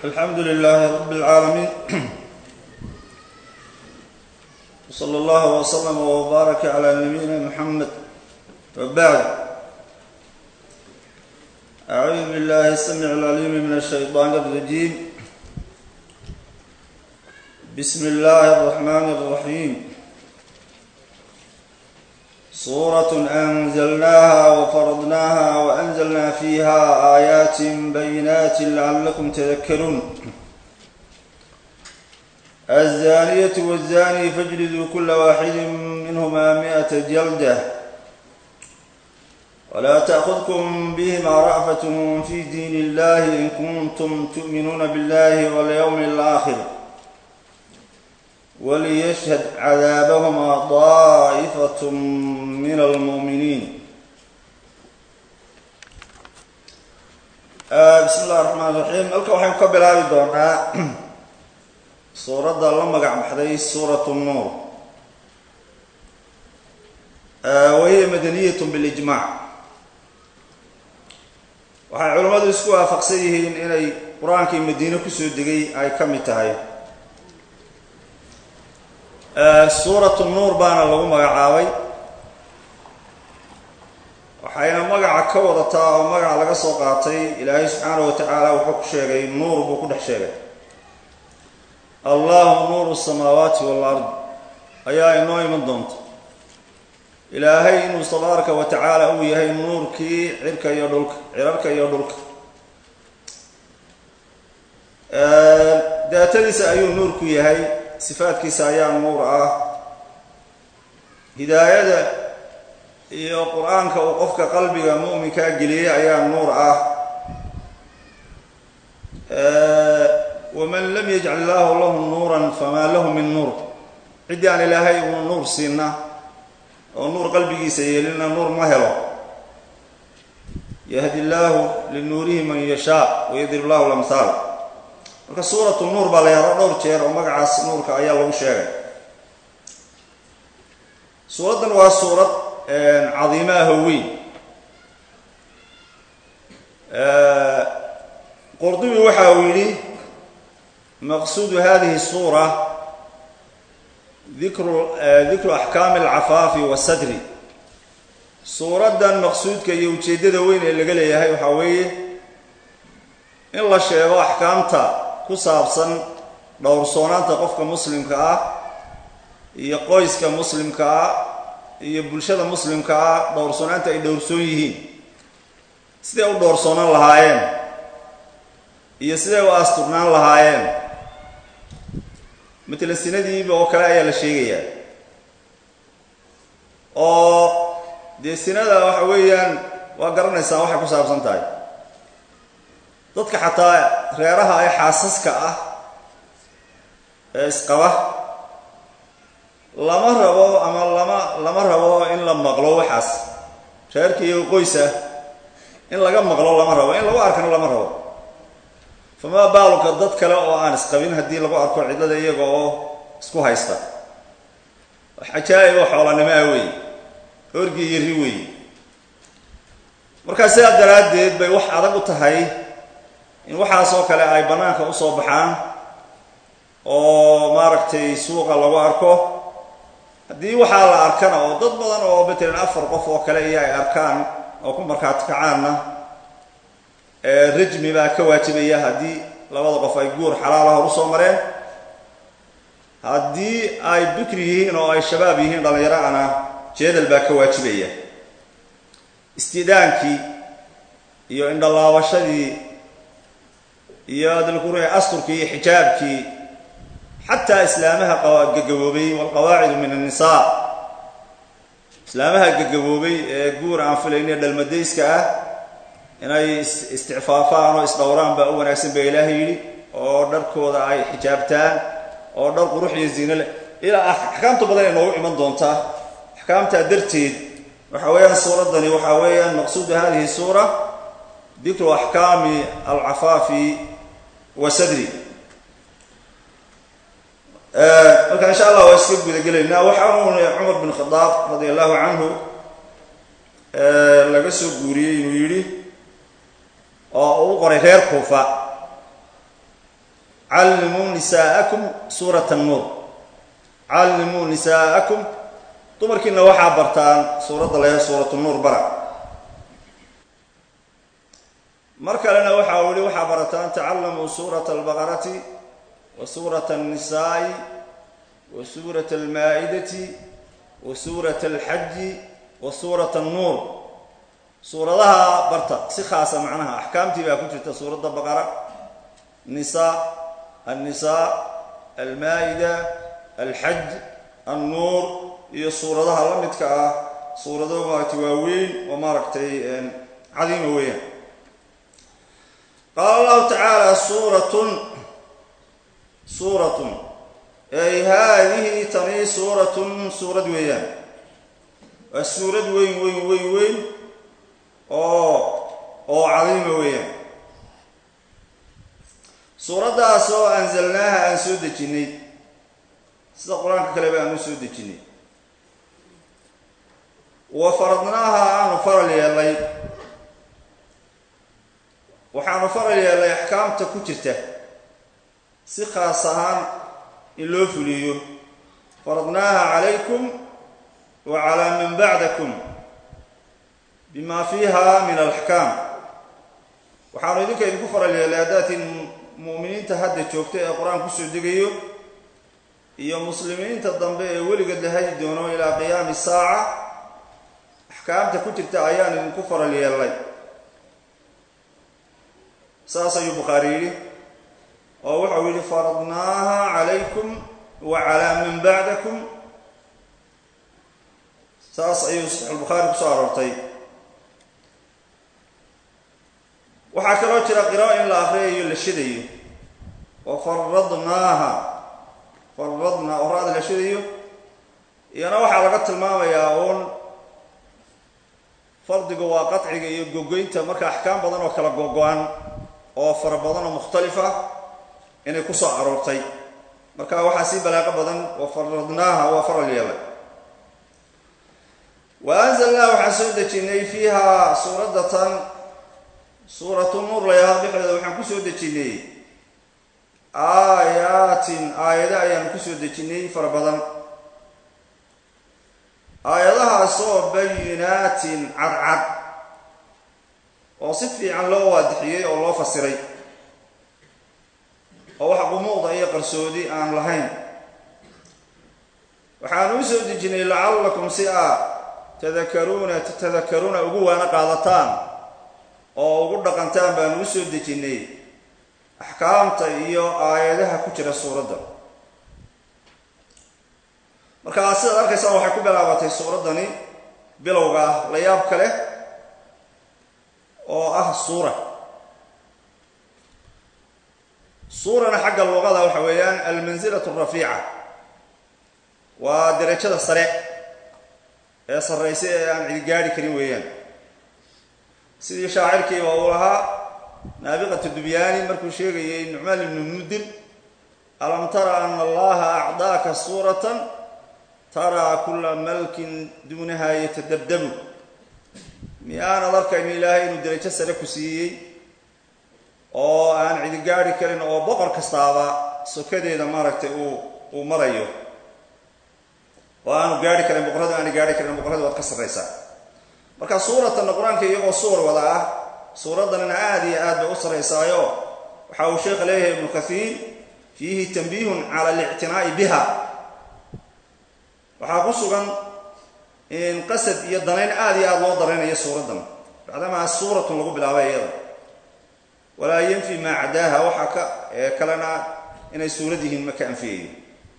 alxamdu lilaahi rab اlcaalamiin wslى اllah wslm wbaaraka clى nabiyina mxamed wbacd acuudu billahi الsamic اlcaliim min الshayطaan الrajiim bismi اllahi الرaxman الraxiim suuraة أnزlnaha wfaradnaha وأnزlna fiha آayaat bayinaat lacalakum tadakaruun الزانية والزاني فاجلدوا كل واحد منهما مئة جلدة ولا تأخذكم بهما رأفة في دين الله إن كنتم تؤمنون بالله واليوم الآخر وليشهد عذابهما طائفة من المؤمنين بسم الله الرحمن الرحيم halka waxaynu ka bilaabi doonaa suuradda la magac baxday suuratu nuur wahiya madaniyatun bilijmaac waxay culimmadu isku waafaqsan yihiin inay qur-aankii madiine kusoo degay ay ka mid tahay suuratu nuur baana lagu magacaabay waxayna magaca ka wadataa oo magaca laga soo qaatay ilaahay subxaanahu wa tacaala wuxuu ku sheegay nuur buu ku dhex sheegay allahu nuuru samaawaati walard ayaa inoo iman doonta ilaahay inuu tabaaraka wa tacaala uu yahay nuurkii cirka iyo dhulka cirarka iyo dhulka daatadiisa ayuu nuur ku yahay sifaadkiisa ayaa nuur ah hidaayada iyo qur-aanka uu qofka qalbiga mu'minkaa geliyey ayaa nuur ah waman lam yajcal illaahu lahu nuuran famaa lahu min nuur ciddii aan ilaahay uu nuur siina oo nuur qalbigiisa yeelina nuur ma helo yahdi illaahu linuurihi man yashaa wayadrib llahu lamhaal marka suuratu nuur baa la yahdo dhowr jeer oo magacaas nuurka ayaa lagu sheegay suuraddan waa suurad cadiimo ah oo weyn qurdubi waxa uu yidhi maqsuudu hadihi suura dikru dikru axkaami alcafaafi wasadri suuraddan maqsuudka iyo ujeeddada weyn ee laga leeyahay waxaa weeye in la sheego axkaamta ku saabsan dhowrsoonaanta qofka muslimka ah iyo qoyska muslimka ah iyo bulshada muslimka ah dhowrsoonaanta ay dhowrsoon yihiin siday u dhowrsoonaan lahaayeen iyo siday u asturnaan lahaayeen matala sinadiiba oo kale ayaa la sheegayaa oo dee sinada waxa weeyaan waa garanaysaa waxay ku saabsan tahay dadka xataa reeraha ay xaasaska ah ee isqaba lama rabo ama lama lama rabo in la maqlo waxaas reerka iyo qoys ah in laga maqlo lama rabo in lagu arkana lama rabo famaa baaluka dad kale oo aan isqabin haddii lagu arko cidlada iyaga oo isku haysta xajaa'ib oo xoolanimo ah weeye orgi iyo ri weeye markaa sidaa daraaddeed bay wax adag u tahay in waxaas oo kale ay bannaanka usoo baxaan oo maaragtay suuqa lagu arko haddii waxaa la arkana oo dad badan oo matalan afar qof oo kale iyo ay arkaan oo ku markhaati kacaanna rajmi baa ka waajibaya haddii labada qof ay guur xalaala hor usoo mareen haddii ay bikri yihiin oo ay shabaab yihiin dhallinyaro-ana jeedal baa ka waajibaya istidaankii iyo indhalaabashadii iyo dalkure asturkii iyo xijaabkii xataa islaamaha gagaboobay walqawaacidu min annisaa islaamaha gagaboobay ee guur aan filayne dhalmadayska ah inay isticfaafaan oo isdhowraan baa u wanaagsan baa ilaahay yidhi oo dharkooda ay xijaabtaan oo dhar qurux iyo ziino leh ilaa axkaamta badan ay noogu iman doontaa axkaamtaa darteed waxa weeyaan suuraddani waxaa weeyaan maqsuudu hadihi suura dikru axkaami alcafaafi wa sadri marka insha allah waa iska gudagelaynaa waxaa uun cumar bin khadaab radia allahu canhu laga soo guuriyey inuu yidhi oo uu qoray reer kuufa callimuu nisaa'akum suurat annuur callimuu nisaa'akum dumarkiina waxaa bartaan suuradda lehe suuratu nuur bara mar kalena waxa uu yihi waxaa barataan tacallamuu suurata albaqarati wa suurata annisaa'i wa suurata almaa'idati wa suurata alxaji wa suurata annuur suuradaha barta si khaasa macnaha axkaamtii baa ku jirta suuradda baqara nisaa annisaa almaa'ida alxaj annuur iyo suuradaha la midka ah suurado maaragtay waaweyn oo maaragtay cadiima weeyaan qaala allahu tacaala suuratun suuratun ay haadihi tani suuratun suurad weeyaan waa suurad weyn weyn weyn weyn oo oo cadiima weeyaan suuraddaas oo anzalnaaha aan soo dejinnay sida qur-aanka kaleba aan u soo dejinnay wa faradnaaha aanu faral yeelay waxaanu faral yeelay axkaamta ku jirta si khaas ahaan in loo fuliyo faradnaaha calaykum wa calaa man bacdakum bima fiiha min alaxkaam waxaanu idinka idinku faral yeelay haddaatiin mu'miniinta hadda joogta ee qur-aan kusoo degayo iyo muslimiinta dambe ee weligeed la hadi doono ilaa qiyaami saaca axkaamta ku jirta ayaan idinku faral yeelay saas ayuu bukhaari yidhi oo wuxuu yidhi faradnaaha calaykum wa calaa man bacdakum saas ayuu saxiixulbukhaari kusoo aroortay waxaa kaloo jira qiraa'o in la akriyayo la shidayo oo faradnaaha faradnaa oo ra-da la shidayo iyana waxaa laga tilmaamayaa uun fardiga waa qadciga iyo gogoynta marka axkaam badan oo kala gogo-an oo fara badan oo mukhtalifa inay ku soo aroortay marka waxaa sii balaaqo badan wa faradnaaha waa faral yeelay wa anzalnaa waxaan soo dejinnay fiiha suuraddatan suuratu nuur layahaa dhexdeeda waxaan ku soo dejinnay aayaatin aayado ayaanu ku soo dejinnay fara badan aayadahaasoo bayinaatin cadcad oo si fiican loo waadixiyey oo loo fasiray oo wax qumuuqda iyo qarsoodi aan lahayn waxaanu u soo dejinnay lacallakum si aad tadakaruuna tatadakaruuna ugu waana qaadataan oo ugu dhaqantaan baanu u soo dejinnay axkaamta iyo aayadaha ku jira suuradda markaa sidaad arkaysaan waxay ku bilaabatay suuraddani bilowga ah la yaab ka leh oo ah suura suurana xagga luqada waxa weeyaan almansilatu arafiica waa derajada sare ee sarraysa ee aan cidi gaadhi karin weeyaan sidii shaacirkiiba uu lahaa naabiqatu dubyaani markuu sheegayay nucmaan ibnu mudir alam tara ana allaha acdaaka suuratan taraa kula malkin duunaha yatadabdabu miyaanad arkayno ilaahay inuu derajo sare ku siiyey oo aan cidi gaadhi karin oo boqor kastaaba sokadeeda maaragtay uu uu marayo oo aanu gaadhi karin boqorradu aana gaadhi karin boqorradu waad ka sarraysaa marka suuratanna qur-aanka iyagoo suur wada ah suuraddanina aada iyo aad bay u sarraysaayo waxa uu sheekha leeyahay ibnu kathiir fiihi tanbiihun cala alictinaa'i biha waxaa ku sugan in qasad iyo danayn aada iyo aada loo daraynayo suuraddan bacdamaa suuratun lagu bilaabay iyada walaa yanfi maa cadaaha waxaa ka kalena inay suurad yihiin ma ka anfiyayo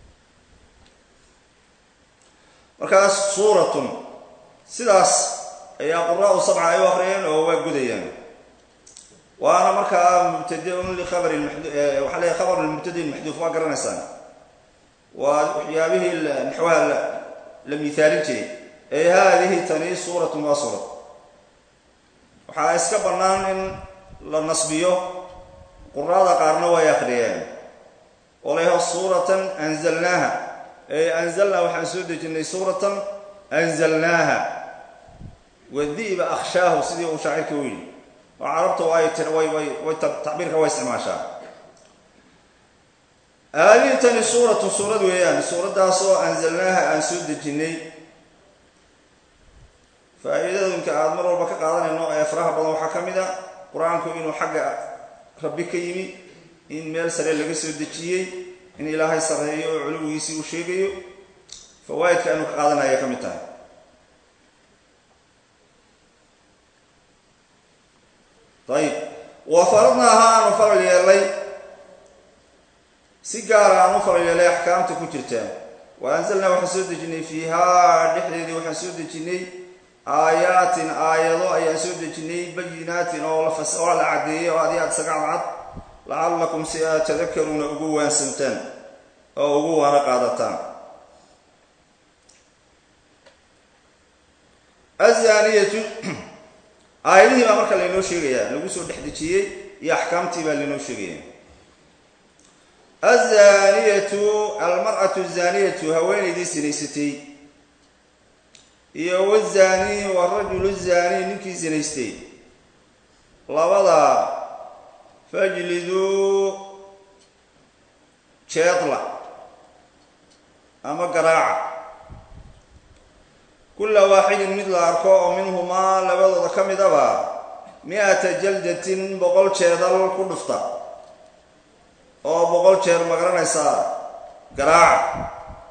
markaas suuratun sidaas ayaa quraau sabca ay u akriyeen oo waa gudayaan waana markaa mubtadiun likhabari waxaa leeyahy khabar mubtadiin maxduuf waa garanaysaan waa waxyaabihii naxwaha la miaalin jiray ee haadihi tani suuratun waa suurad waxaa iska bannaan in la nasbiyo quraada qaarna way akhriyeen oo layaho suuratan anzalnaaha ey anzalnaa waxaan soo dejinnay suuratan anzalnaaha wadi'ba akhshaahu sidii uu shaacirka u yidhi oo carabta way tir way way way tacbiirka way isticmaashaa haadihi tani suuratu suurad weeyaan suuraddaas oo anzalnaaha aan soo dejinnay faa-iidadinka aada mar walba ka qaadanayno ee faraha badan waxaa ka mid a qur-aanku inuu xagga rabbi ka yimi in meel sare laga soo dejiyey in ilaahay sarreeyo oo culuwigiisii uu sheegayo fawaa'idka aynu ka qaadanaya ka mid tahay ayib wa faradnaaha aanu faral yeelay si gaara aan u faral yeelay axkaamta ku jirta wa anzalnaa waxaan soo dejinay fiihaa dhexdeedii waxaan soo dejinnay aayaatin aayado ayaan soo dejinay bayinaatin oo oo la caddeeyay oo adi aad isaga cadcad lacallakum si aad tadakaruuna ugu waansantaan oo ugu waana qaadataan azaniyatu aayadihii baa marka laynoo sheegayaa lagu soo dhex dejiyey iyo axkaamtii baa laynoo sheegaya azaniyatu almar'atu zaniyatu haweenaydii sinaysatay iyo wazani warajulu zani ninkii sinaystay labada fajliduu jeedla ama garaaca kulla waaxidin mid la arko oo minhumaa labadooda ka midaba mi-ata jaldatin boqol jeedal ku dhufta oo boqol jeer magaranaysaa garaaca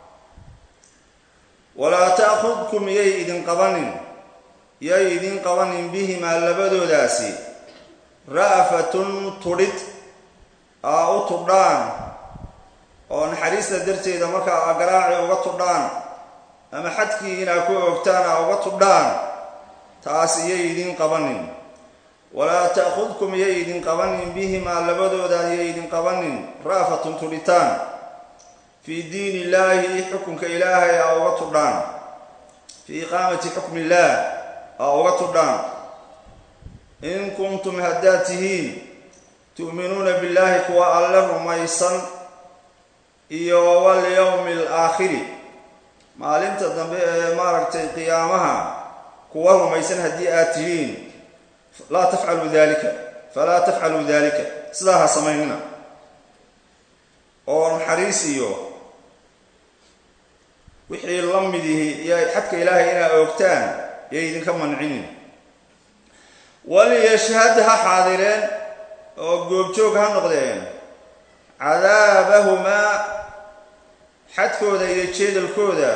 walaa ta'khudkum yay idin qabanin yay idin qabanin bihimaa labadoodaasi ra'fatun tudhid aa u tudhaan oo naxariista darteeda markaa garaaci uga tudhaan ama xadkii inaa ku ogtaan aa uga tudhaan taas iyay idin qabanin walaa ta'khudkum yay idin qabanin bihimaa labadooda yay idin qabanin ra'fatun tudhitaan fii diin illaahi xukunka ilaahay aa uga tudhaan fii iqaamati xukmi illaah aa uga tudhaan in kuntum haddaad tihiin tu'minuuna billaahi kuwa alle rumaysan iyo walyowmi alaakhiri maalinta dambe ee maaragtay qiyaamaha kuwa rumaysan haddii aad tihiin laa tafcaluu dalika falaa tafcaluu dalika sidaa ha samaynina oo naxariis iyo wixii la mid yihi iyo xadka ilaahay inaa oogtaan yay idinka mancinin waliyashhad ha xaadireen oo goobjoog ha noqdeen cadaabahumaa xadkooda iyo jeedalkooda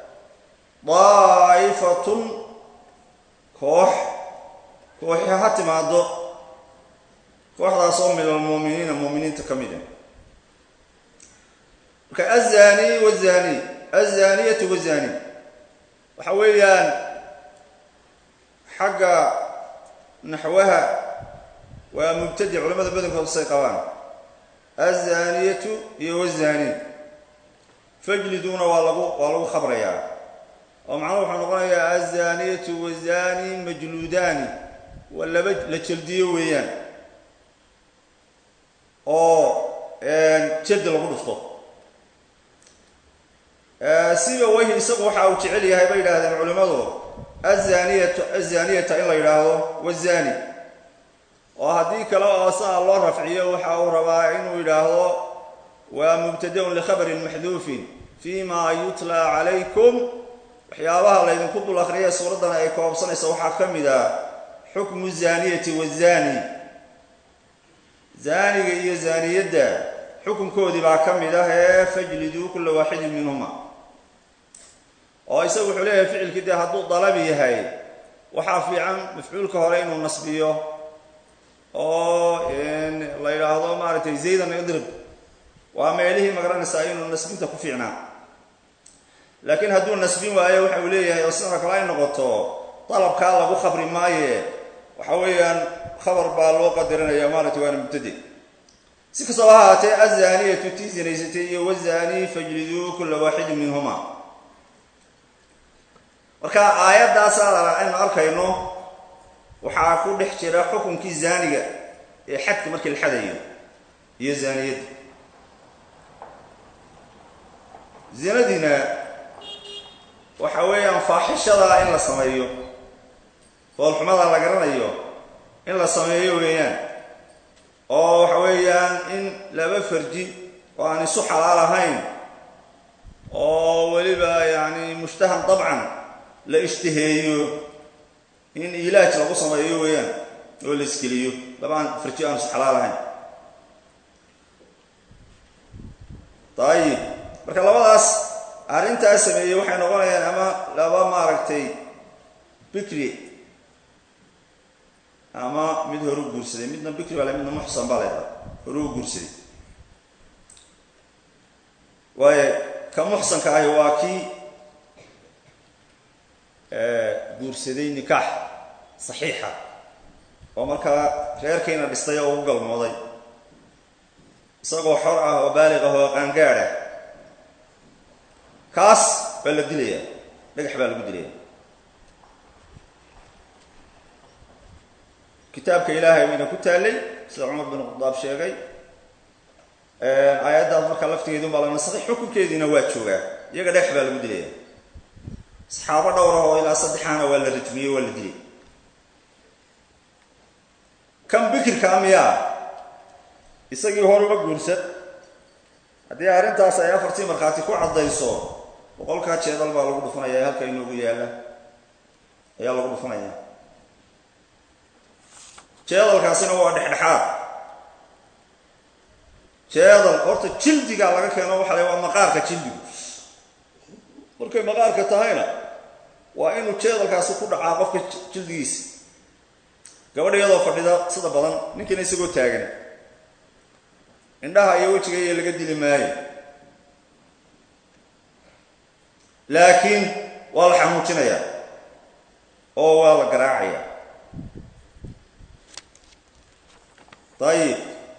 daa'ifatun koox kooxi ha timaado kooxdaas oo min almuuminiina muuminiinta ka mid ah marka azani wazani azaniyatu wazani waxa weeyaan xagga naxwaha waa mubtadic culamada badankood say qabaan azaniyatu iyo wazani fajliduuna waa lagu waa lagu khabrayaa oo macnuhu wuxuu noqonayaa azaniyatu wazani majluudaani waa laba la jeldiyo weeyaan oo jeldi lagu dhufto siba weyhi isagu waxa uu jecel yahay bay yidhaahdeen culimmadu azaniyatu azaniyata in la yidhaahdo wazani oo haddii kale oo saa loo rafciyo waxa uu rabaa inuu yidhaahdo waa mubtadaun likhabarin maxduufin fi ma yutla calaykum waxyaabaha laydinku dul akriya suuraddan ay koobsanaysa waxaa ka mid ah xukmu zaniyati wazani zaaniga iyo zaaniyadda xukunkoodii baa ka mid ah ee fajliduu kulla waaxidin minhuma oo isagu wuxuu leeyahay ficilkii dee hadduu dalabi yahay waxaa fiican mafcuulka hore inuu nasbiyo oo la yidhaahdo maaragtay zaydan idrib waa meelihii magaranaysaa inuu nasbinta ku fiicnaa laakiin hadduu nasbin waayo waxa uu leeyahay oo sidoo kale ay noqoto dalabkaa lagu khabri maaye waxa weeyaan khabar baa loo qadarinaya maaragtay waana mubtade si kastaba ha haatee azaniyatu tii zinaysatay iyo wazani fajliduu kulla waaxidin minhuma marka aayaddaasa aynu arkayno waxaa ku dhex jira xukunkii zaaniga ee xadka markii la xadayo iyo zaaniyadda zinadiina waxa weeyaan faaxishada in la sameeyo foolxumada la garanayo in la sameeyo weeyaan oo waxa weeyaan in laba farji oo aan isu xalaal ahayn oo weliba yani mushtahan dabcan la ishtiheeyo in ilaaj lagu sameeyo weeyaan oo la iskeliyo labaan farji aan isu xalaal ahayn dayib marka labadaas arrintaas sameeyey waxay noqonayaan ama laba maaragtay bikri ama mid horu guursaday midna bikri baa le midna muxsan baa leedahay horu guursaday waayo ka muxsanka ahi waa kii guursaday nikaax saxiixa oo markaa reerkiina dhistay oo ugu galmooday isagoo xor ah oo baaliq ah oo qaangaad ah kaas baa la dilayaa dhagax baa lagu dilaya kitaabka ilaahay bayna ku taallay sida cumar bin khadaab sheegay aayaddaas markaa laftigeedun baa la nasakhay xukunkeediina waa joogaa iyaga dhagax baa lagu dilaya saxaabo dhowr ah oo ilaa saddexaana waa la rajmiyey waa la dilay kan bikirkaa miyaa isagii horuma guursan haddii arrintaas ay afartii markhaati ku caddayso boqolkaa jeedal baa lagu dhufanaya halka inoogu yaalla ayaa lagu dhufanaya jeedalkaasina waa dhexdhexaad jeedal horta jildigaa laga keeno waxa la waa maqaarka jildigu markay maqaarka tahayna waa inuu jeedalkaasi ku dhacaa qofka jildigiisa gabadha iyadoo fadhida sida badan ninkiina isagoo taagan indhaha iyo wejiga iyo laga dili maayo laakiin waa la xanuujinayaa oo waa la garaacaya dayib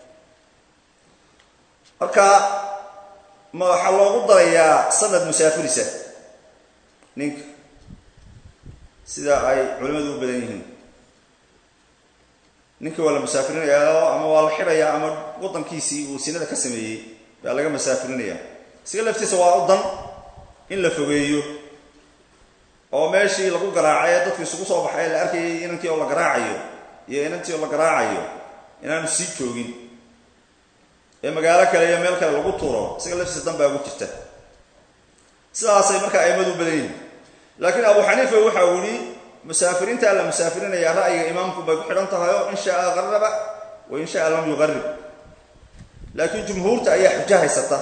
marka ma waxaa loogu darayaa sanad musaafirisa ninka sida ay culimmadu u badan yihiin ninka waa la musaafirinayaa ama waa la xidhayaa ama waddankiisii uu sinada ka sameeyey baa laga masaafirinaya isaga laftiisa waa u dan in la fogeeyo oo meeshii lagu garaacay ee dadku isugu soo baxay la arkayay inankii oo la garaacayo iyo inantii oo la garaacayo inaanu sii joogin ee magaalo kale iyo meel kale lagu tuuro isaga laftiisa dan baa ugu jirta sidaasay markaa aimadu u badan yihin laakiin abu xaniifa waxa uu yihi musaafiriintaa la musaafirinaya ra'yiga imaamku bay ku xidhan tahay oo in shaaa qaraba wa in shaaa lam yuqarib laakiin jumhuurta ayaa xujo haysata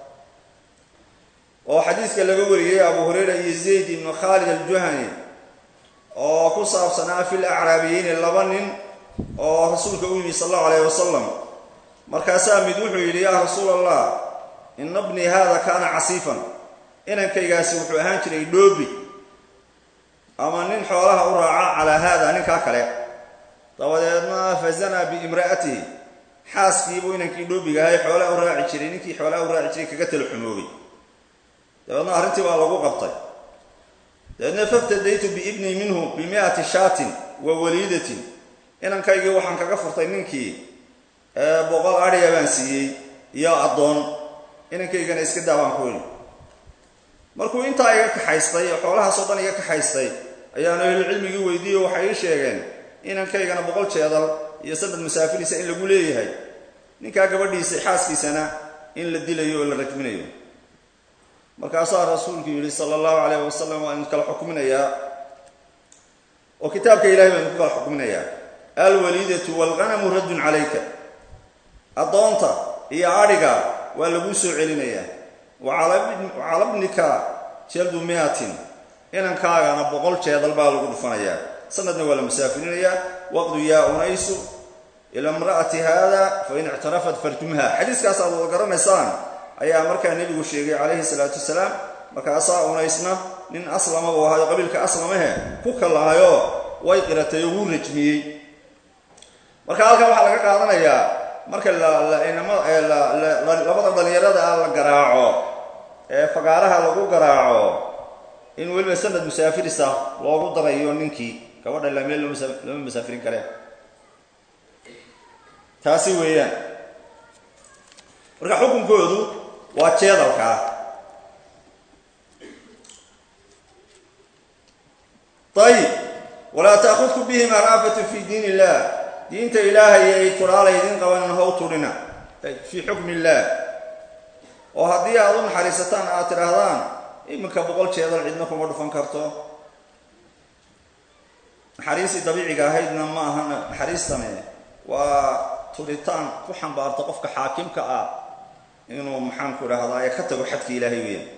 oo xadiiska laga wariyey abu hurayra iyo zayd ibnu khaalid aljuhani oo ku saabsanaa fil acraabiyeyni laba nin oo rasuulka u yimi sal allahu alayh wasalam markaasaa mid wuxuu yidhi yaa rasuul allah ina bnii hada kaana casiifan inankaygaasi wuxuu ahaan jiray dhoobi ama nin xoolaha u raaca calaa haada ninkaa kale dabadeedna fazanaa biimra'atihi xaaskiibuu inankii dhoobiga ahay xoolaha u raaci jiray ninkii xoolaha u raaci jiray kaga tala xumoobay dabeedna arrintii baa lagu qabtay dabeedna faftadaytu biibnii minhu bimi'ati shaatin wa waliidatin inankaygii waxaan kaga furtay ninkii boqol adhiya baan siiyey iyo addoon inankaygana iska daa baan ku yidhi markuu intaa iga kaxaystay oo xoolahaasoo dhan iga kaxaystay ayaanu ahlucilmigii weydiiye waxay ii sheegeen inankaygana boqol jeedal iyo sanad musaafiriisa in lagu leeyahay ninkaa gabadhiisa xaaskiisana in la dilayo oo la rajminayo markaasaa rasuulku yidhi sala allahu calayh wasalam waa idin kala xukminayaa oo kitaabka ilahay baa idinku kala xukminayaa alwaliidatu waalghanamu raddun calayka addoonta iyo adhiga waa laguu soo celinayaa wacala bnika jeldu miatin inankaagana boqol jeedal baa lagu dhufanayaa sanadna waa la musaafirinayaa waqdu yaa unaysu ila imra'ati haada fain ictarafat farjumha xadiiskaas aad wada garanaysaan ayaa markaa nebigu sheegay calayhi salaatu wasalaam markaasaa unaysna nin aslama buu ahayo qabiilka aslamahe ku kalahayo way qiratay oo wuu rajmiyey marka halkan waxaa laga qaadanayaa marka labada dhalinyarada ah la garaaco ee fagaaraha lagu garaaco in weliba sanad musaafirisa loogu darayo ninkii gabadha la meel lama musaafirin kare taasi weeyaan marka xukunkoodu waa jeedalkaa ayib walaa taakudku bihima ra'fatu fi diin illah diinta ilaahay ay turaalay idin qabanin how turina fii xukmi illaah oo haddii aad u naxariisataan aad tidhaahdaan iminka boqol jeedal cidna kuma dhufan karto naxariistii dabiiciga ahaydna ma aha naxariistani waa turitaan ku xambaarta qofka xaakimka ah inuu maxaanku idhahdaa ee ka tago xadka ilaahay weeyaan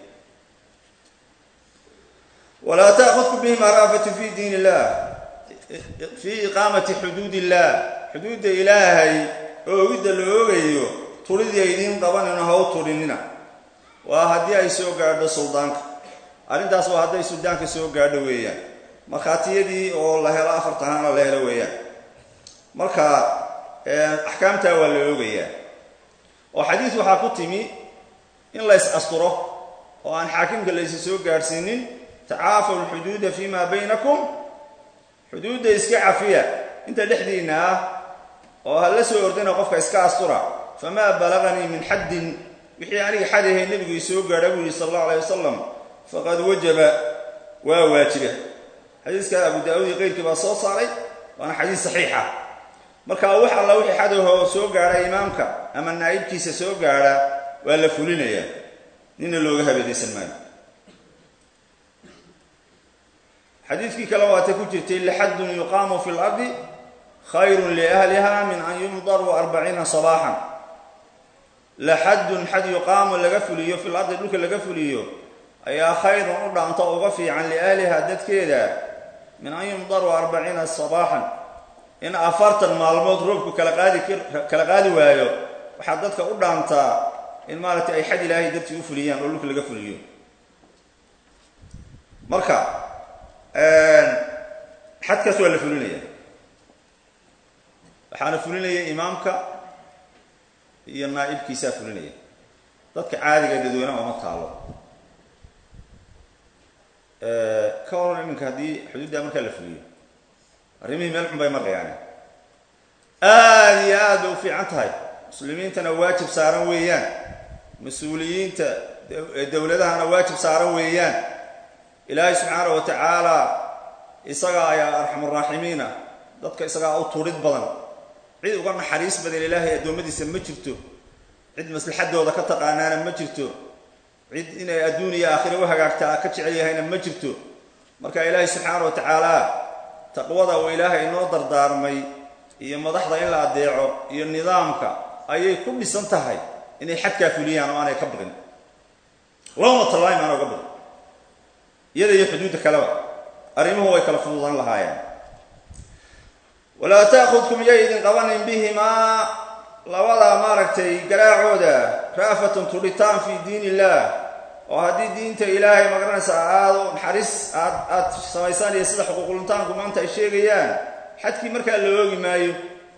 walaa taakudku bihima raafatu fi diin illah fii iqaamati xuduud illah xuduudda ilaahay oogidda la oogayo turidii aydiin qabanino ha u turinina waa haddii ay soo gaadho suldaanka arrintaas waa hadday suldaanka soo gaadho weeyaan markhaatiyadii oo la helo afartahana la helo weeyaan marka axkaamtaa waa la oogayaa oo xadiis waxaa ku timi in la ys asturo oo aan xaakimka laysi soo gaadhsiinin tacaafaw lxuduuda fi ma baynakum xuduudda iska cafiya inta dhexdiinna ah oo ha la soo ordina qofka iska astura famaa balaganii min xaddin wixii aniga xadahay nebigu isoo gaadha buu yihi sal allahu alayh wasalam faqad wajaba waa waajiba xadiiska abu daawud iyo keyrkii baa soo saaray waana xadiis saxiixa marka wax alla wixii xadahoo soo gaadha imaamka ama naa'ibkiisa soo gaadha waa la fulinayaa nina looga habeedaysan maayo xadiidkii kale waatay ku jirtay laxadun yuqaamu fi lardi khayrun liahliha min an yumdaruu arbaciina sabaaxan laxadun xad yuqaamu laga fuliyo fil ardi dhulka laga fuliyo ayaa khayrun u dhaanto uga fiican liahliha dadkeeda min an yumdaruu arbaciina sabaaxan in afartan maalmood roobku kala qaadi kala qaadi waayo waxaa dadka u dhaantaa in maaragtay ay xad ilaahay dartii u fuliyaan oo dhulka laga fuliyo marka xadkaas waa la fulinaya waxaana fulinaya imaamka iyo naa'ibkiisaa fulinaya dadka caadiga dadweynaha uma taalo ka waran iminka haddii xuduuddaa markaa la fuliyo arrimihii meel xun bay marayaan aada iyo aad bay u fiican tahay muslimiintana waajib saaran weeyaan mas-uuliyiinta dowladahana waajib saaran weeyaan ilaahay subxaana wa tacaala isagaa ayaa arxamuraaximiina dadka isagaa u turid badan cid uga naxariis badan ilaahay addoommadiisa ma jirto cid maslaxadooda ka taqaanaana ma jirto cid inay adduun iyo aakhira u hagaagtaa ka jecel yahayna ma jirto marka ilaahay subxaana wa tacaala taqwada uu ilaahay inoo dardaarmay iyo madaxda in la adeeco iyo nidaamka ayay ku dhisan tahay inay xadkaa fuliyaan oo aanay ka baqin lowma tallaim aana uga baqin iyada iyo xuduudda kaleba arrimuhu way kala fududaan lahaayeen walaa taakudkum yay idin qabanin bihimaa labadaa maaragtay garaacooda ra'fatun tudhitaan fii diin illah oo haddii diinta ilaahay magaranaysa aado naxariis aad aad samaysaan iyo sida xuquuquluntaanku maanta ay sheegayaan xadkii markaa la oogi maayo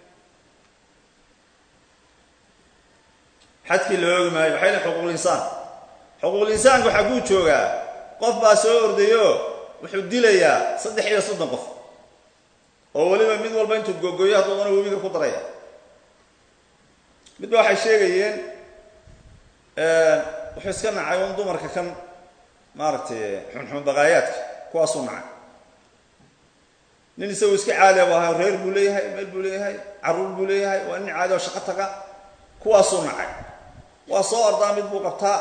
xadkii la oogi maayo waxay lein xuquuqulinsaan xuquuqulinsaanku xagguu joogaa qof baa soo ordayo wuxuu dilayaa saddex iyo soddon qof oo weliba mid walba intuu gogoyo hadduudana webiga ku daraya midba waxay sheegayeen wuxuu iska nacay un dumarka kan maaragtay xunxun baqaayaadka kuwaasuu nacay nin isagoo iska caadi bu ahay reer buu leeyahay meel buu leeyahay carruur buu leeyahay waa nin caadi oo shaqo taga kuwaasuu nacay waa soo ordaa mid buu qabtaa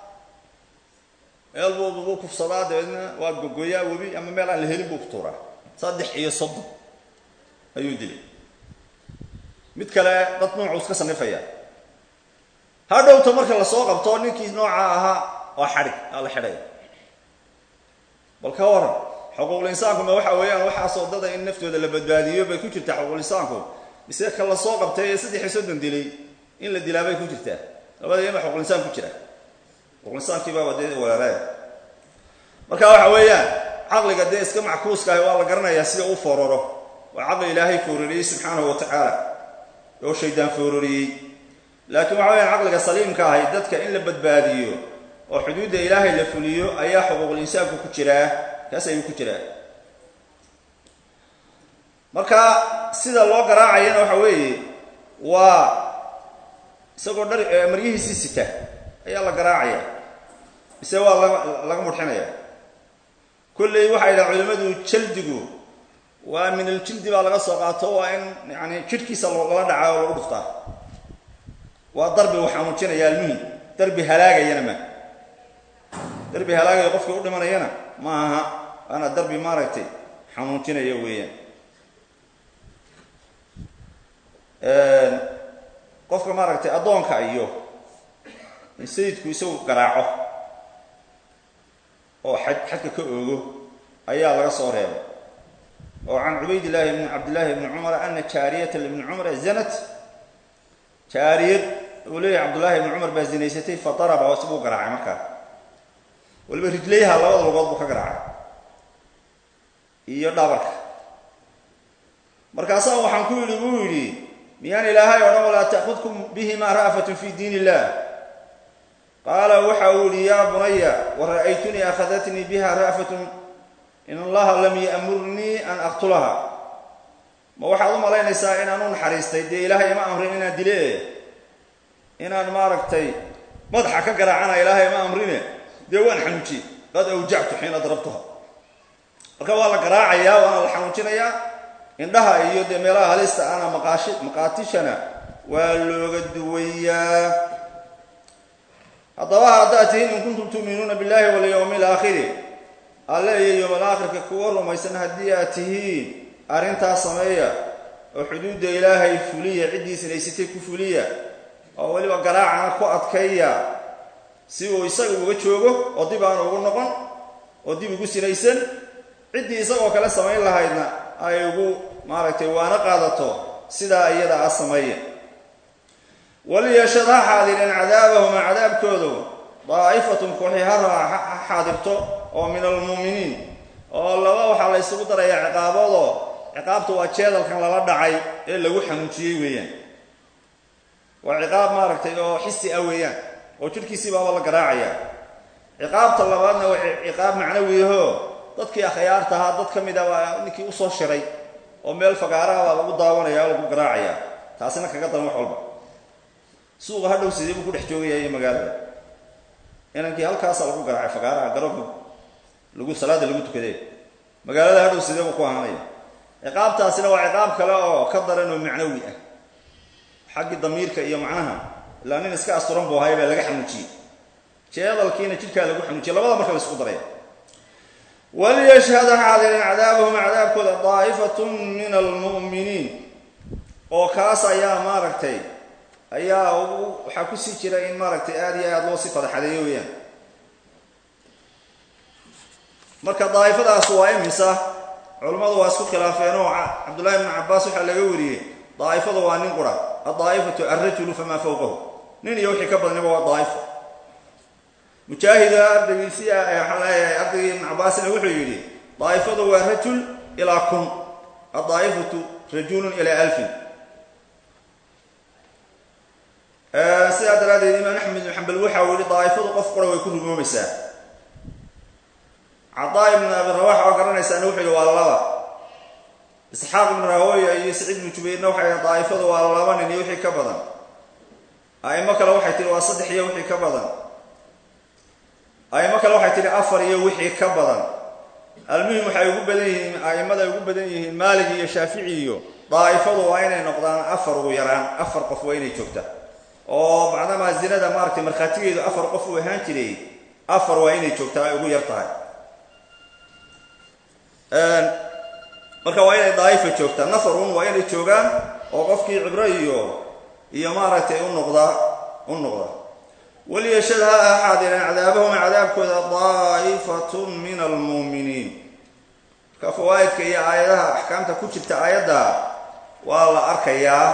meel buu buu kufsadaa dabeedna waa gogoyaa webi ama meel aan la helin buu ku tuuraa saddex iyo soddon ayuu dilay mid kale dad noocuu iska sanifaya hadhowta marka lasoo qabto ninkii nooca ahaa waa xadhig aa la xidhaya bal ka waran xuquuqul-insaankuma waxa weeyaan waxaasoo dada in naftooda la badbaadiyo bay ku jirtaa xuquuqul-insaanku mise ka la soo qabtay ee saddex iyo soddon dilay in la dilaa bay ku jirtaa labada yama xuquuqul-insaan ku jira xuquuqul-insaankiibaaba dee walaalaaya marka waxa weeyaan caqliga dee iska mackuuska ahi waa la garanayaa sida u fooraro waa caqli ilaahay foorariyey subxaanahu wa tacaala oo shaydaan foorariyey laakiin waxa weyaan caqliga saliimka ahay dadka in la badbaadiyo oo xuduudda ilaahay la fuliyo ayaa xuquuqul insaanku ku jiraa kaas ayuu ku jiraa marka sida loo garaacayana waxa weeye waa isagoo dhar maryihiisii sita ayaa la garaacaya mise waa laga laga mudxinaya kolley waxay dhaha culimmadu jaldigu waa min aljildi baa laga soo qaato waa in yani jidhkiisa loogala dhacaa oo lagu dhuftaa waa darbi uu xanuujinaya almuhim darbi halaagayana ma darbi halaagaya qofkii u dhimanayana ma aha waana darbi maaragtay xanuuntinaya weeyaan qofka maaragtay addoonka iyo in sayidku isagu garaaco oo xaj xadka ka oogo ayaa laga soo reebay oo can cubaydillaahi bni cabdillaahi bni cumara ana jaariyata libni cumara zanat jaariyad uu leeyahay cabdullaahi ibni cumar baa zinaysatay fa daraba oo isaguu garaacay markaa waliba rijlayha labada lugood buu ka garaacay iyo dhabarka markaasaa waxaan ku yidhi buu yidhi miyaan ilaahay o dhan walaa ta'khudkum bihima ra'fatun fi diin illah qaala waxa uu yihi yaa bunaya wara'aytunii akhadatnii biha ra'fatun in allaha lam ya'murnii an aqtulaha ma waxaad u malaynaysaa inaan u naxariistay dee ilaahay ima amrin inaan dile inaan maaragtay madaxa ka garaacana ilaahay ima amrine dee waan xanuujiyey qad awjactu xiina darabtuha marka waa la garaacayaa waana la xanuujinayaa indhaha iyo dee meelaha halista ana maqaashi maqaatishana waa looga duwayaa haddaba haddaad tihiin in kuntum tu'minuuna billahi walyawmi alaakhiri alle iyo yowmal aakhirka kuwa rumaysan haddii aad tihiin arrintaas sameeya oo xuduudda ilaahay fuliya ciddii sinaysatay ku fuliya oo weliba garaacana ku adkaya si uu isaga uga joogo oo dib aan ugu noqon oo dib ugu sinaysan ciddii isagoo kale samayn lahaydna ay ugu maaragtay waana qaadato sidaa iyada a sameeya waliyashad ha xaadireen cadaabahuma cadaabkoodu daa'ifatun kooxi ha ha xaadirto oo min almu'miniin oo laba waxaa la ysugu darayaa ciqaaboodoo ciqaabta waa jeedalkan lala dhacay ee lagu xanuujiyey weeyaan waa ciqaab maaragtay oo xisi ah weeyaan oo jidhkiisii baaba la garaacaya ciqaabta labaadna waa ciqaab macnawiyaho dadkii akhyaarta ahaa dad ka mid a waa ninkii usoo shiray oo meel fagaaraha baa lagu daawanaya oo lagu garaacaya taasina kaga daran wax walba suuqa hadhow sidee buu ku dhex joogaya iyo magaalada inankii halkaasa lagu garaacay fagaaraha garoonka lagu salaada lagu tukadee magaalada hadhow sidee buu ku ahaanaya ciqaabtaasina waa ciqaab kale oo ka daran oo macnawi ah xaggii damiirka iyo macnaha ilaa nin iska asturan buu ahay baa laga xanuujiyey jeedalkiina jidhkaa lagu xanuujiyey labada marka la isku daraya waliyashhada xaadirin cadaabahum cadaabkooda daa'ifatun min almu'miniin oo kaas ayaa maaragtay ayaa waxaa kusii jira in maaragtay aada iyo aada loo sii fadaxadeeyo weeyaan marka daa'ifadaas waa imisa culammadu waa isku khilaafeen oo cabdullahi bnu cabbaas waxaa laga wariyey daa'ifadu waa nin qura addaa'ifatu alrajulu famaa fawqahu nin iyo wixii ka badaniba waa daa'ifo mujaahida ardaygiisii waxaa leeyahay ardaygii ibnu cabbaasina wuxuu yidhi daa'ifadu waa rajul ilaa kun addaa'ifatu rajulun ilaa alfin sidaa daraaddeed imaam axmed ibn xambal waxa uu yihi daa'ifadu qof qura way ku rumoomaysaa cadaa ibnu abi rawax oo garanaysaana wuxuu yihi waa laba isxaaq ibnu rahoya iyo saciid ibnu jubayrna waxay yihi daa'ifadu waa laba nin iyo wixii ka badan a'imo kale waxay tihi waa saddex iyo wixii ka badan a'imo kale waxay tihi afar iyo wixii ka badan almuhim waxay ugu badan yihiin a'imada ay ugu badan yihiin maalig iyo shaafici iyo daa'ifadu waa inay noqdaan afar ugu yaraan afar qof waa inay joogta oo macnamaa zinada maaragtay markhaatigeedu afar qof uu ahaan jiray afar waa inay joogtaa ay ugu yar tahay marka waa inay daa'ifa joogtaa nafarun waa inay joogaan oo qofkii cibro iyo iyo maaragtay u noqda u noqda waliyashad ha axaadireen cadaabahum cadaabkooda daa'ifatun min almu'miniin marka fawaa'idka iyo aayadaha axkaamta ku jirta aayadda waa la arkayaa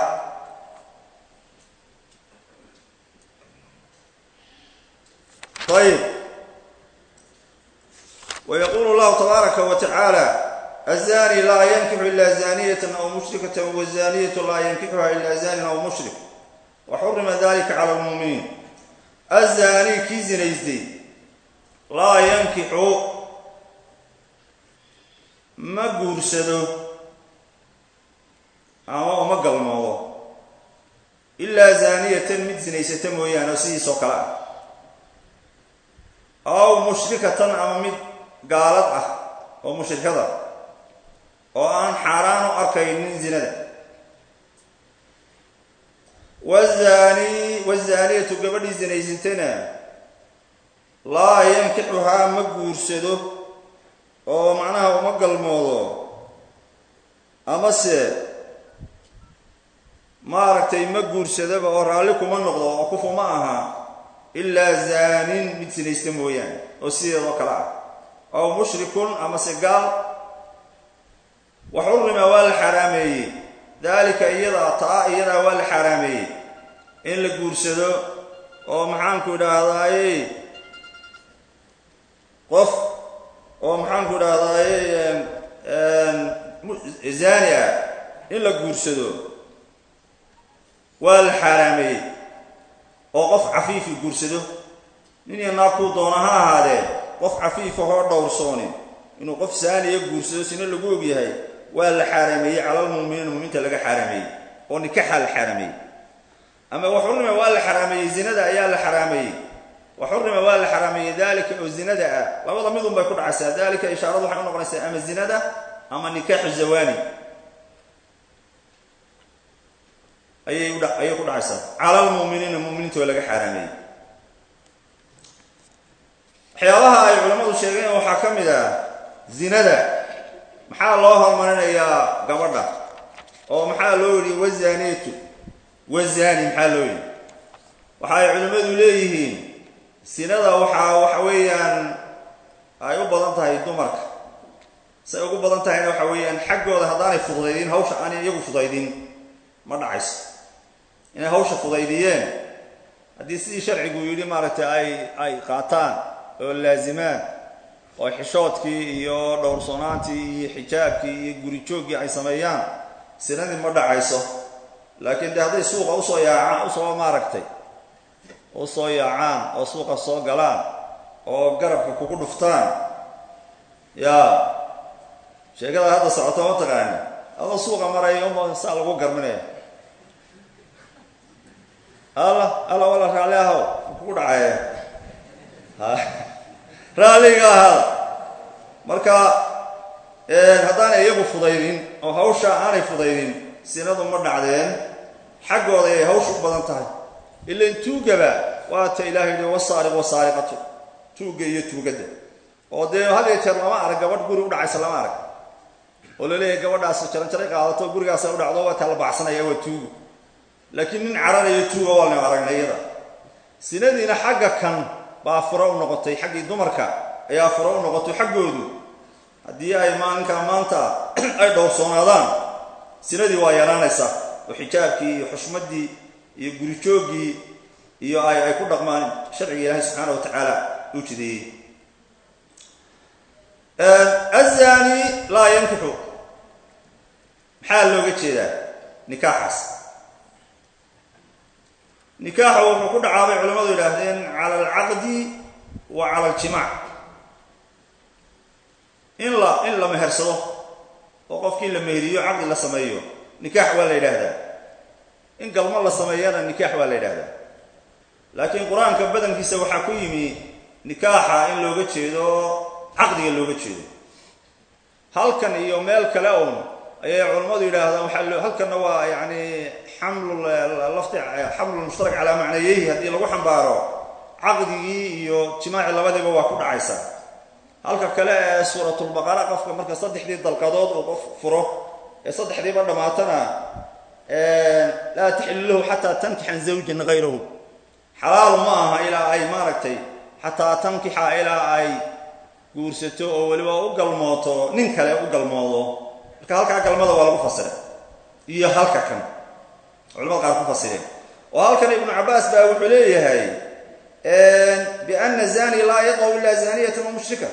ayb ويقول الله تبارك وتعالى الزاني لا ينكح إلا زانية أو مشركة والزانية لا ينكحها إلا زان أو مشرك وحرم ذلك على المؤمنين الزاني كي زنيزدي لا ينكح ما قرسده أما ما قلمه إلا زانية مد زنيسة مويانا سيسو كلا أو مشركة أما مد gaalad ah oo mushrikada oo aan xaaraan u arkaynin zinada wazaani wazaaniyatu gabadhii zinaysatana laa yankixuhaa ma guursado oo macnaha uma galmoodo amase maaragtay ma guursadaba oo raalli kuma noqdo oo kufu ma aha ilaa zaanin mid sinaysta mooyaane oo sideedoo kale ah aw mushrikun amase gaal wa xurima waa la xaaraameeyey daalika iyadaa taa iyadaa waa la xaaraameeyey in la guursado oo maxaanku idhaahdaaye qof oo maxaanku idhaahdaaye zaani ah in la guursado waa la xaaraameeyey oo qof cafiifi guursado nin iyo naag kuu doona ha ahaadee qof cafiifahoo dhowrsoonin inuu qof saaniya guursado sina lagu ogyahay waa la xaaraameeyey calalmuuminiin muuminiinta laga xaaraameeyey oo nikaxaa la xaaraameeyey ama waxurima waa la xaraameeyey zinada ayaa la xaraameeyey waxurima waa la xaraameeyey dalika oo zinada ah labada midun bay ku dhacaysaa dalika ishaaradu waxay u noqonaysaa ama zinada ama nikaaxu zawani ayay udha ayay ku dhacaysaa calalmuuminiina muuminiinta oo laga xaaraameeyey waxyaabaha ay culammadu sheegeen waxaa ka mid ah zinada maxaa loo hormarinayaa gabadha oo maxaa loo yidhi wazaneetu wazani maxaa loo yidhi waxa ay culimmadu leeyihiin sinada waxaa waxa weeyaan ay u badan tahay dumarka say ugu badan tahayna waxa weeyaan xaggooda haddaanay fudaydin hawsha aanay iyagu fudaydin ma dhacayso inay hawsha fudaydiyeen haddii sidii sharcigu yidhi maaragtay ay ay qaataan oo laazimaan oo xishoodkii iyo dhowrsoonaantii iyo xijaabkii iyo gurijooggii ay sameeyaan sinadii ma dhacayso laakiin de hadday suuqa usoo yaacaan usoo maaragtay usoo yaacaan oo suuqa soo galaan oo garabka kugu dhuftaan yaa sheekada hadda socoto ma taqaani adoo suuqa maraya uma saa lagu garminaya alla alla wala raalli ahow kugu dhacaya raalliga ahaada marka haddaanay iyagu fudaydin oo hawsha aanay fudaydin sinadu ma dhacdeen xaggooda ay hawsha u badan tahay ilan tuugaba waata ilahay yihi wasaariq wasaariqatu tuugga iyo tuugadda oo dee hadee jeer lama arag gabadh guri udhacaysa lama arag oo laleeyahay gabadhaas jaranjaray qaadato gurigaasa u dhacdo waa taa la baxsanaya waa tuugo laakiin nin cararayo tuuga waa laynu aragnay iyada sinadiina xagga kan baa furo u noqotay xaggii dumarka ayaa furo u noqotay xaggoodu haddii ay maalinkaa maanta ay dhowrsoonaadaan sinadii waa yaraanaysaa oo xijaabkii iyo xushmaddii iyo gurijooggii iyo ay ay ku dhaqmaan sharciga ilaahay subxaana wa tacaala uu jideeyey azani laa yankixu maxaa looga jeedaa nikaaxaas nikaaxu wuxuu ku dhacaabay culamadu yidhaahdeen cala alcaqdi wa cala aljimaac in la in la mehersado oo qofkii la meheriyo caqdi la sameeyo nikaax waa la yidhaahdaa in galmo la sameeyana nikaax waa la yidhaahdaa laakiin qur-aanka badankiisa waxaa ku yimi nikaaxa in looga jeedo caqdiga looga jeedo halkan iyo meel kale un ayay culammadu yidhaahdaan waxaa halkanna waa yani xamlu lafdi xamlu mushtarak calaa macnayehi haddii lagu xambaaro caqdigii iyo jimaaci labadiiba waa ku dhacaysa halka kale ee suuratulbaqara qofka marka saddexdii dalqadood uu qof furo ee saddexdiiba dhammaatana laa taxilu lahu xataa tankixan zawjan hayrahu xalaal ma aha ilaa ay maaragtay xataa tankixa ilaa ay guursato oo weliba u galmooto nin kale u galmoodo marka halkaa galmada waa lagu fasiray iyo halka kan culamada qaar ku fasireen oo halkan ibnu cabaas baa wuxuu leeyahay biana zani laa yaqaw ila zaniyatan wa mushrika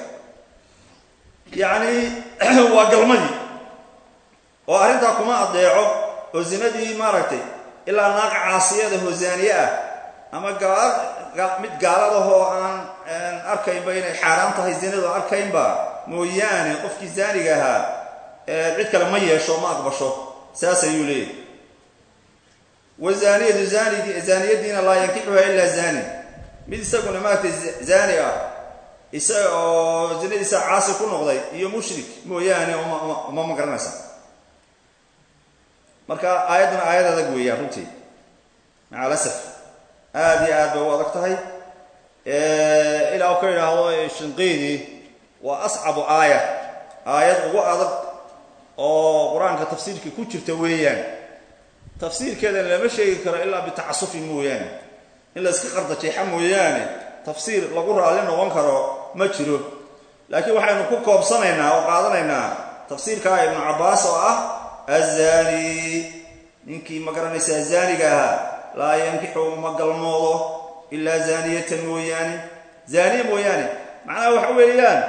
yacni waa galmadii oo arrintaa kuma adeeco oo zinadii maaragtay ilaa naaq caasiyada oo zaaniye ah ama mid gaaladahoo aan arkaynba inay xaaraan tahay zinadu arkaynba mooyaane qofkii zaaniga ahaa cid kale ma yeesho ma aqbasho saas ayuu leeyahy wazaniyatu zanidi zaaniyadiina laa yankixuha ilaa zani mid isaguna maaragtay zani ah isaga oo zinadiisa caasi ku noqday iyo mushrik mooyaane uma ma garanaysa marka aayadduna aayad adag weeyaan runtii maca alasaf aada iyo aad bay u adag tahay ilaa u ka yidhaahdo shinqiidii waa ascabu aaya aayad ugu adag oo qur-aanka tafsiirka ku jirta weeyaan tafsiirkeedana lama sheegi karo ilaa bitacasufin mooyaane in la iska qardajeexa mooyaane tafsiir lagu raalli noqon karo ma jiro laakiin waxaynu ku koobsanaynaa oo qaadanaynaa tafsiirkaa ibnu cabbaas oo ah azani ninkii ma garanaysaa zaaniga ahaa laa yankixu ma galmoodo ilaa zaaniyatan mooyaane zaaniya mooyaane macnaha waxa weeyaan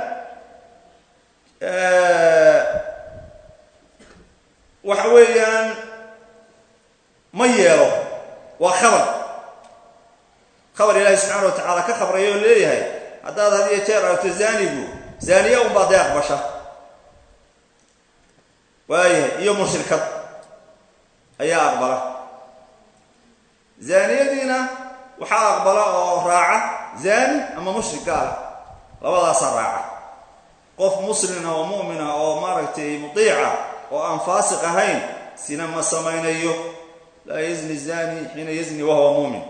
waxa weeyaan ma yeelo waa khabar khabar ilaahi subxaana wa tacaala ka khabraya oo leeyahay haddaad had iyo jeer aragto zaanigu zaaniya unbaa dee aqbasha waayahay iyo mushrikad ayaa aqbala zaaniyadiina waxaa aqbala oo raaca zaani ama mushrik gaala labadaasaa raaca qof muslina oo mu'mina oo maaragtay mutiica oo aan faasiq ahayn sina ma samaynayo laa yazni zani xiina yazni wahuwa muumin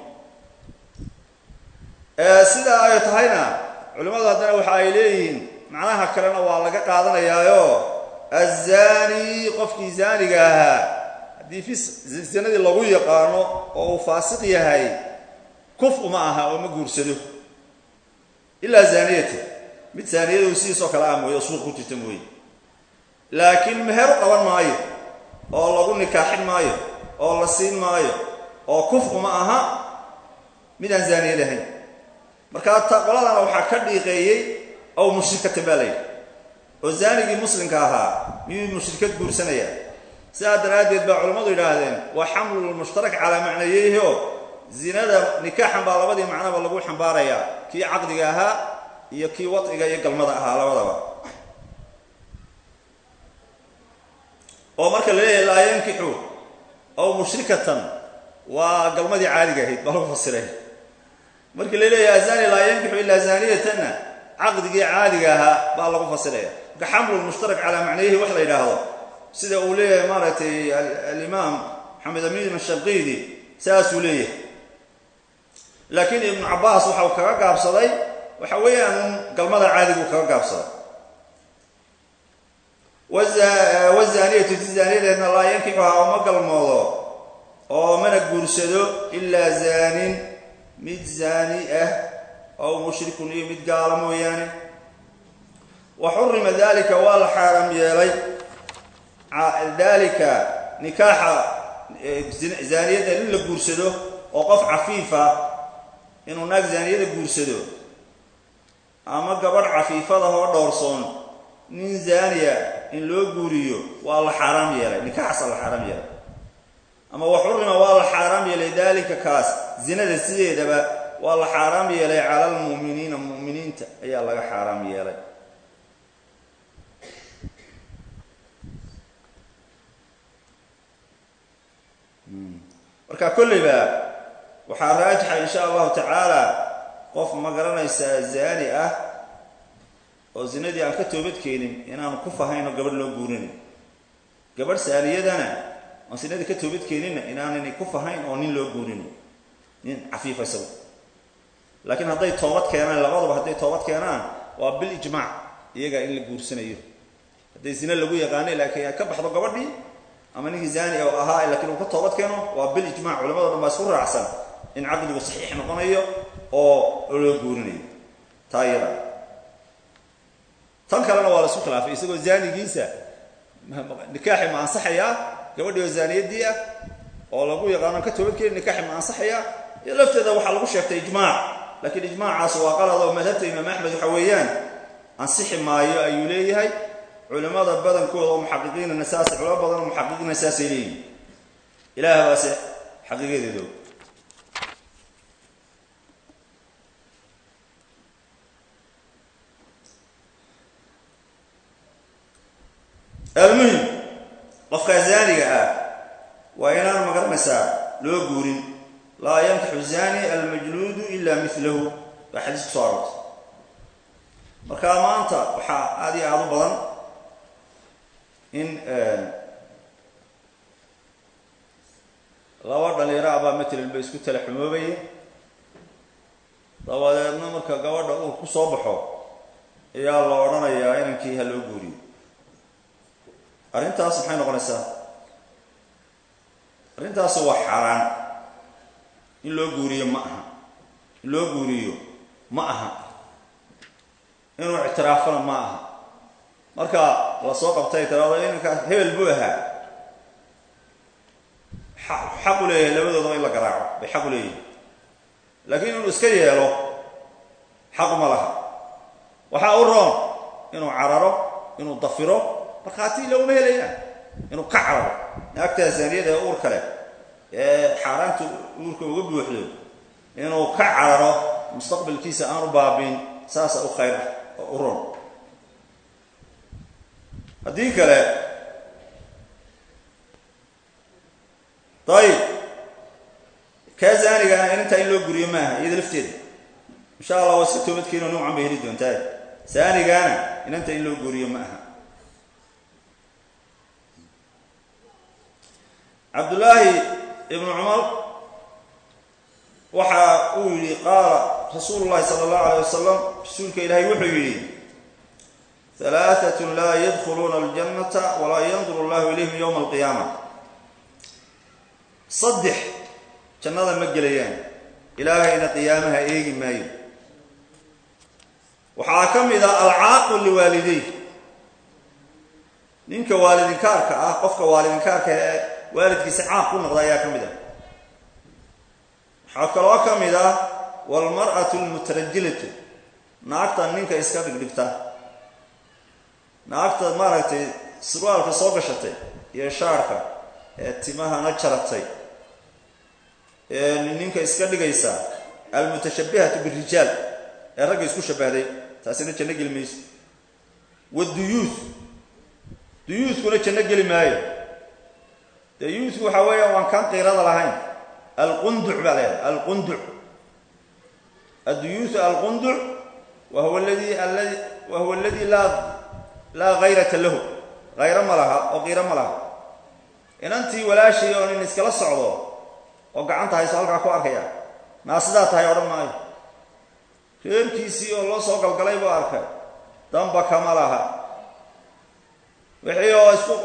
sidaa ay tahayna culimmadu haddana waxa ay leeyihiin macnaha kalena waa laga qaadanayaayo azani qofkii zaaniga ahaa haddii fi zinadii lagu yaqaano oo uu faasiq yahay kuf uma aha oo ma guursado ilaa zaaniyata mid zaaniyadu sidiisoo kale ah mooye oo suuq ku jirta mooye laakiin meher u qaban maayo oo lagu nikaaxin maayo oo la siin maayo oo kuf uma aha midaan zaaniyad ahayn markaa ta qoladana waxaa ka dhiiqeeyey ow mushrikatan baa layidhi oo zaanigii muslimka ahaa miyuu mushrikad guursanaya sidaa daraaddeed baa culammadu yidhaahdeen waa xamlulmushtarak calaa macnayeyhi oo zinada nikaaxan baa labadii macnaba lagu xambaarayaa kii caqdiga ahaa iyo kii wadciga iyo galmada ahaa labadaba oo marka la leeyahay laa yankixu ow mushrikatan waa galmadii caadiga ahayd baa lagu fasiray markii la leeyahay azani laa yankixu ilaa zaaniyatanna caqdigii caadiga ahaa baa lagu fasiraya marka xamlulmushtarak calaa macnayihi wax la yidhaahdo sida uu leeyahay maaragtay alimaam maxamed amin ashanqiidi saasuu leeyahay laakiin ibnu cabbaas waxau kaga gaabsaday waxa weeyaan galmada caadigu kaga gaabsaday wazaniyatu ti zaaniyadeedna laa yankixuha oo ma galmoodo oo mana guursado ilaa zaanin mid zaani ah ow mushrikun iyo mid gaala mooyaane wa xurima dalika waa la xaaraam yeelay dalika nikaaxa zaaniyadda in la guursado oo qof cafiifa inuu naag zaaniyada guursado ama gabadh cafiifadahoo dhowrsoon nin zaaniya in loo guuriyo waa la xaaraam yeelay nikaaxaasa la xaaraam yeelay ama wa xurima waa la xaaraam yeelay dalika kaas zinada sideedaba waa la xaaraam yeelay cala almu'miniina mu'miniinta ayaa laga xaaraam yeelay marka kolleyba waxaa raajixa insha allahu tacaala qof ma garanaysaa zaani ah oo zinadii aan ka toobadkeenin inaanu ku fahayno gabadh loo guurinayn gabadh saaniyadana oon zinadii ka toobadkeeninna inaanani ku fahayn oo nin loo guurinayn nin cafiifa isagu laakiin hadday toobad keenaan labaduba hadday toobad keenaan waa bil ijmaac iyagaa in la guursanayo hadday zine lagu yaqaanay laakiin ay ka baxdo gabadhii ama ninkii zaani oo ahaa lakiin uu ka toobad keeno waa bil ijmac culamado dhan baa isku raacsan in caqdigu saxiix noqonayo oo loo guurinayo taa iyada tan kalena waa la isku khilaafay isagoo zaanigiisa nikaaxi ma ansaxayaa gabadhii oo zaaniyadii ah oo lagu yaqaano ka toobadkeeni nikaaxi ma ansaxayaa iyo lafteeda waxaa lagu sheegtay ijmaac laakiin ijmaacaas waa qalad oo madhabta imaam axmed waxa weeyaan ansixi maayo ayuu leeyahay culimada badankooda oo muxaqiqiinana saas culamo badan oo muxaqiqiina saasay leeyihin ilaah baase xaqiiqadeedo almuhim qofka zaaniga ah waa inaan magaranaysaa loo guurin laa yankixu zani almajluudu ila milahu baa xadiis ku soo aroortay marka maanta waxaa aada iyo aada u badan in laba dhalinyaro abaa matalan ba isku tala xumoobaya dabadeedna marka gabadha uu ku soo baxo ayaa la odhanayaa inankii ha loo guuriyo arrintaas maxay noqonaysaa arrintaas waa xaaraan in loo guuriyo ma aha in loo guuriyo ma aha inuu ictiraafana ma aha marka la soo qabtay tiraado inankaas hebel buu ahaa xaq u leeyahay labadoodaba in la garaaco bay xaq u leeyihin laakiin inuu iska yeelo xaquma laha waxaa u roon inuu cararo inuu dafiro markhaati laguma helayaan inuu ka cararo naagtaa zaaniyada ee uur kale ee xaaraanta uurka uga buuxdo inuu ka cararo mustaqbalkiisa aanu baabiin saasa u khayr oo u roon haddii kale dayib kaa zaanigaana inintaa in loo guriyo maaha iyada lafteeda insha allah waa si toobadkeeno nuucan bay heli doontaa zaanigaana inanta in loo guriyo ma aha cabdullaahi ibnu cumar waxa uu yidhi qaala rasuulu llahi sala allahu alayh wasalam rasuulka ilaahay wuxuu yidhi halaatatun laa yadkhuluuna aljannata walaa yanduru allahu ilayhim yowma alqiyaama saddex jannada ma gelayaan ilaahayna qiyaamaha eegi maayo waxaa ka mid ah alcaaqu liwaalidey ninka waalidinkaarka ah qofka waalidinkaarka ee waalidkiisa caaq ku noqda ayaa ka mid ah waxaa kaloo ka mid ah walmar'atu almutarajilatu naagta ninka iska dhigdhigta naagta maaragtay surwaalka soo gashatay iyo shaarka ee timahana jaratay ee ninka iska dhigaysa almutashabihatu birijaal ee ragga isku shabahday taasina janno geli mayso waduyuuth duyuuthkuna janno geli maayo dee yuuthku waxaa weeyaan waan kaan qiirada lahayn alqunduc baa leedahay alqunduc adduyuuthu alqunduc wa huwa aladi aladi wa huwa aladi laa laa hayrata lahu hayro ma laha oo qiiro ma laha inantii walaashii oo nin iskala socdo oo gacanta hayso halkaa ku arkaya naa sidaa tahay odhan maayo reerkiisii oo loo soo galgalay buu arkay damba kama laha wixii oo isku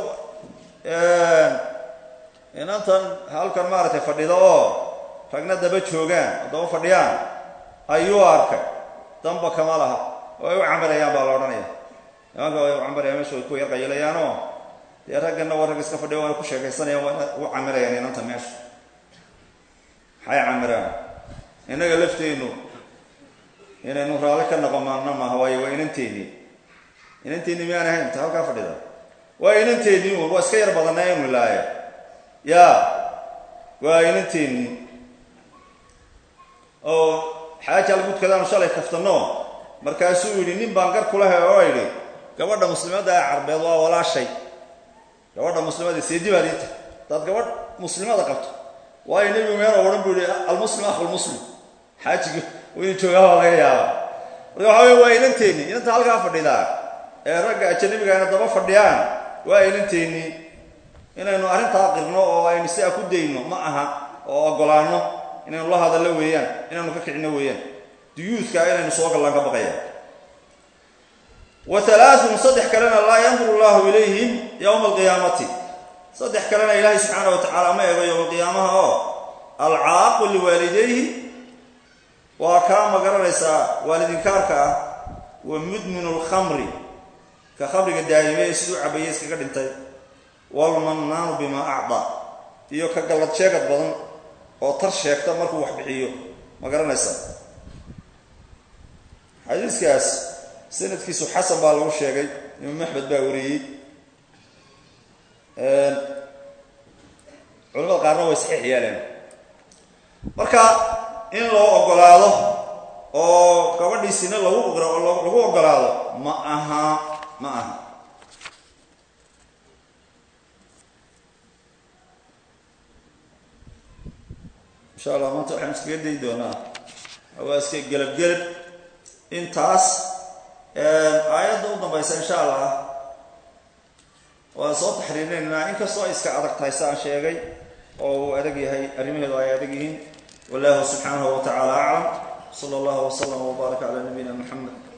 inantan halkan maaragtay fadhido oo ragna daba joogaan oo daba fadhiyaan ayuu arkay damba kama laha oo ay u camirayaan baa la odhanaya nimanka way u camirayaan meesha way ku yarqayilayaanoo dee ragganna waa rag iska fadhiyo way ku sheekaysanayaan waa u camirayaan inanta meesha maxay camiraan innaga lafteennu inaynu raalli ka noqomaana maaha waayo waa inanteennii inanteennii miyaan ahayn ta halkaa fadhida waa inanteennii un waa iska yar badanaa inu ilaaya yaa waa inanteennii oo xaaja algudkadaanu shalay kaftanno markaasuu yidhi nin baan gar kulahay oo idhi gabadha muslimadda ee carbeed waa walaashay gabadha muslimada seedi baad ii tahay hadaad gabadh muslimada qabto waayo nebigu meel oo odhan buu yihi almuslim akhulmuslim xaajigi waynu joogaabaa laga yaabaa marka waxa wey waa inanteennii inanta halkaa fadhidaa ee ragga ajanabigaana daba fadhiyaan waa inanteennii inaynu arrintaa qirno oo aynu sidaa ku dayno ma aha oo ogolaano inaynu la hadallo weeyaan inaynu ka kicino weeyaan duyuudkaa inaynu soo gallaan ka baqayaan wa alaaun saddex kalena laa yanduru llahu ilayhim yowma alqiyaamati saddex kalena ilaahay subxaana wa tacaala ma eego yowma alqiyaamaha oo alcaaqu liwaalidayhi waa kaa ma garanaysaa waalidinkaarka ah wa mudminu lkhamri ka khamriga daa'ime ee siduu cabaye iskaga dhintay walmannaanu bimaa acdaa iyo ka gallad sheegad badan oo tar sheegta markuu wax bixiyo ma garanaysaa xadiiskaas sanadkiisu xasan baa lagu sheegay imaam axmed baa wariyey culamada qaarna way saxiix yeeleen marka in loo ogolaado oo gabadhiisina lagu lagu ogolaado ma aha ma aha insha allah maanta waxaan iskaga dayi doonaa waa iska gelab gelab intaas aayadda u dambaysa insha allah waan soo taxriirinaynaa inkastoo ay iska adag tahay si aan sheegay oo uu adag yahay arrimaheedu ay adag yihiin wallahu subxaanahu wa tacaala aclam sala allahu waslama wbaaraka calaa nabiyina muxamed